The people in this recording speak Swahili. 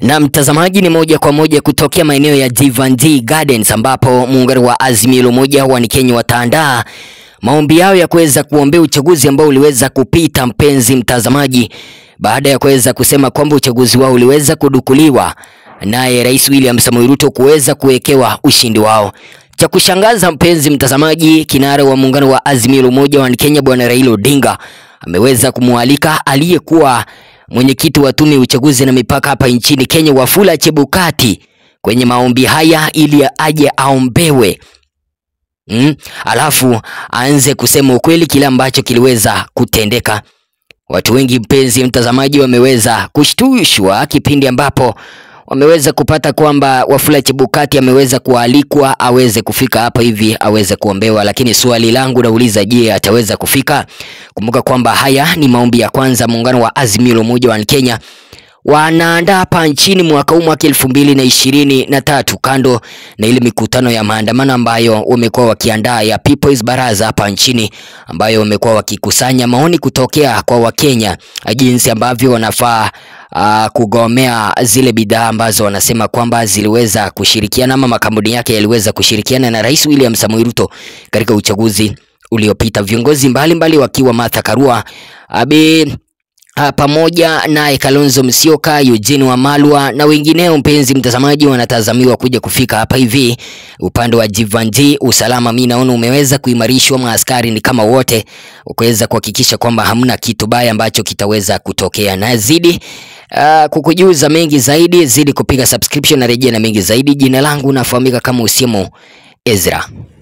Na mtazamaji, ni moja kwa moja kutokea maeneo ya Jivanji Gardens ambapo muungano wa Azimio la Umoja wa Kenya wataandaa maombi yao ya kuweza kuombea uchaguzi ambao uliweza kupita, mpenzi mtazamaji, baada ya kuweza kusema kwamba uchaguzi wao uliweza kudukuliwa naye Rais William Samoei Ruto kuweza kuwekewa ushindi wao. Cha kushangaza mpenzi mtazamaji, kinara wa muungano wa Azimio la Umoja wa Kenya Bwana Raila Odinga ameweza kumwalika aliyekuwa mwenyekiti wa tume ya uchaguzi na mipaka hapa nchini Kenya Wafula Chebukati kwenye maombi haya ili aje aombewe. Mm, alafu aanze kusema ukweli kile ambacho kiliweza kutendeka. Watu wengi mpenzi mtazamaji, wameweza kushtushwa kipindi ambapo wameweza kupata kwamba Wafula Chebukati ameweza kualikwa aweze kufika hapa hivi aweze kuombewa, lakini swali langu nauliza, je, ataweza kufika? Kumbuka kwamba haya ni maombi ya kwanza muungano wa Azimio la Umoja wa Kenya wanaandaa hapa nchini mwaka huu mwaka elfu mbili na ishirini na tatu kando na ile mikutano ya maandamano ambayo wamekuwa wakiandaa ya People's Baraza hapa nchini ambayo wamekuwa wakikusanya maoni kutokea kwa Wakenya jinsi ambavyo wanafaa uh, kugomea zile bidhaa ambazo wanasema kwamba ziliweza kushirikiana ama makampuni yake yaliweza kushirikiana na Rais William Samoei Ruto katika uchaguzi uliopita. Viongozi mbalimbali wakiwa Martha Karua abi Uh, pamoja naye Kalonzo Musyoka, Eugene Wamalwa na wengineo, mpenzi mtazamaji, wanatazamiwa kuja kufika hapa hivi upande wa Jivanji. Usalama mimi naona umeweza kuimarishwa, maaskari ni kama wote ukaweza kuhakikisha kwamba hamna kitu baya ambacho kitaweza kutokea. Na zidi uh, kukujuza mengi zaidi, zidi kupiga subscription na rejea na mengi zaidi. Jina langu nafahamika kama Usiemo Ezra.